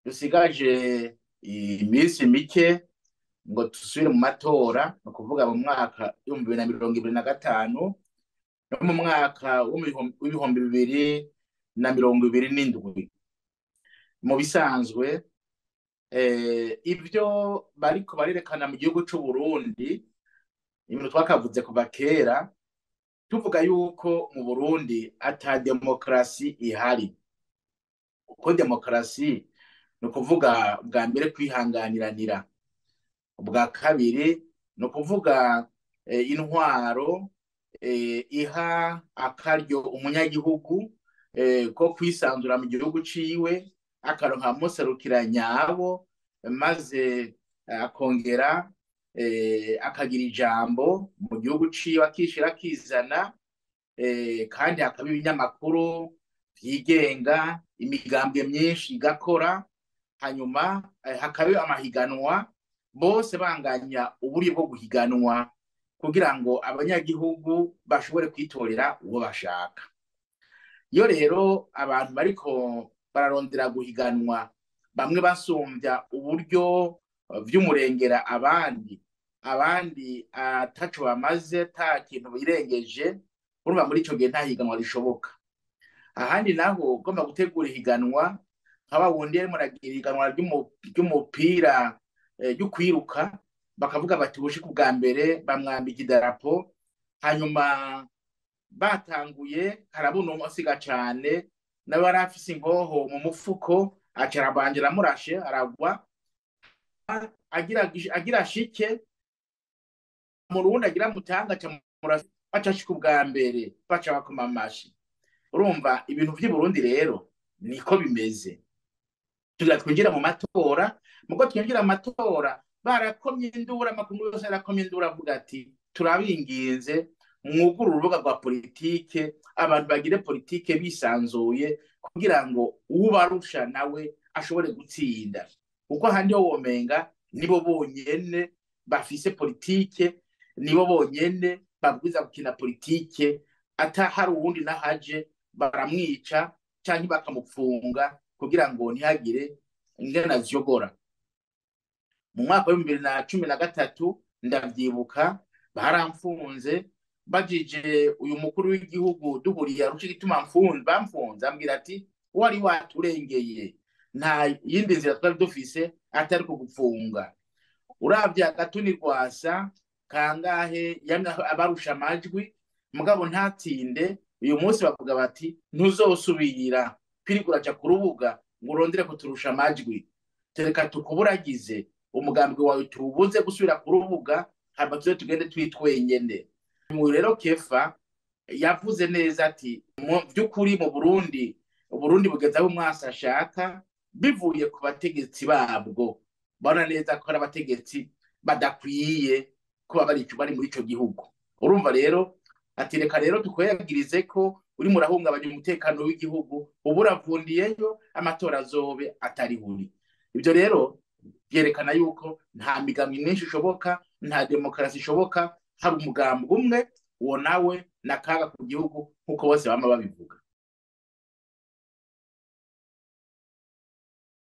dusigaje iminsi mike ngo dusubire mu matora ni ukuvuga mu mwaka w'ibihumbi bibiri na mirongo ibiri na gatanu no mu mwaka w'ibihumbi bibiri na mirongo ibiri n'indwi mu bisanzwe ibyo bariko barerekana mu gihugu c'u Burundi ibintu twakavuze kuva kera tuvuga yuko mu Burundi ata demokarasi ihari kuko demokarasi ni ukuvuga bwa mbere kwihanganiranira ubwa kabiri ni ukuvuga intwaro iha akaryo umunyagihugu ko kwisanzura mu gihugu ciwe akaronka muserukira nyabo maze akongera akagira ijambo mu gihugu ciwe akishira akizana kandi hakaba ibinyamakuru vyigenga imigambwe myinshi igakora hanyuma hakaba amahiganwa bose banganya uburyo bwo guhiganwa kugira ngo abanyagihugu bashobore kwitorera uwo bashaka iyo rero abantu bariko bararondera guhiganwa bamwe basumbya uburyo vy'umurengera abandi abandi ataco bamaze ta kintu birengeje urumva muri ico gihe nta higanwa rishoboka ahandi naho ugomba gutegura ihiganwa nkaba wundi yarimo aragira ihiganwa ry'umupira ryo kwiruka bakavuga bati ubushiku bwa mbere bamwambika idarapo hanyuma batanguye harabona umusiga cane n'abari afise inkoho mu mufuko aca arabanje aramurashe aragwa agira shike mu rundi agira mutanga baca ashika ubwa mbere baca bakoma amashi urumva ibintu vy'i Burundi rero niko bimeze tugira twinjira mu matora muko twinjira mu matora barakomye indura amakuru yose arakomye indura avuga ati turabinginze mwugure urubuga rwa politike abantu bagire politike bisanzuye kugira ngo ubarusha nawe ashobore gutsinda kuko ahandi ho womenga nibo bonyene bafise politike nibo bonyene babwiza gukina politike ata hari uwundi nahaje baramwica canke bakamupfunga kugira ngo ntihagire ingana ziyogora mu mwaka w'ibihumbi bibiri na cumi na gatatu ndavyibuka baramfunze bajije uyu mukuru w'igihugu duhuriye arusha igituma bamfunze ambwira ati wari waturengeye nta yindi nzira twari dufise atari kugupfunga uravye agatuni rwasa kangahe yamye abarusha amajwi mugabo ntatinde uyu munsi bavuga bati ntuzosubira kwirirwa uraja ku rubuga ngo urondere kuturusha amajwi tereka tukuburagize umugambi wawe tuwubuze gusubira ku rubuga hama tuze tugende twitwenyene mu rero kefa yavuze neza ati mu by'ukuri mu burundi uburundi bugeze aho umwasi ashaka bivuye ku bategetsi babwo bona neza ko ari abategetsi badakwiye kuba bari muri ico gihugu urumva rero ati reka rero tukwegirize ko urimo urahungabanya umutekano w'igihugu ubu uravundiyeyo amatora azobe atari buri ibyo rero byerekana yuko nta migambi myinshi ishoboka nta demokarasi ishoboka hari umugambi umwe uwo nawe ni akaga ku gihugu nk'uko bose bama babivuga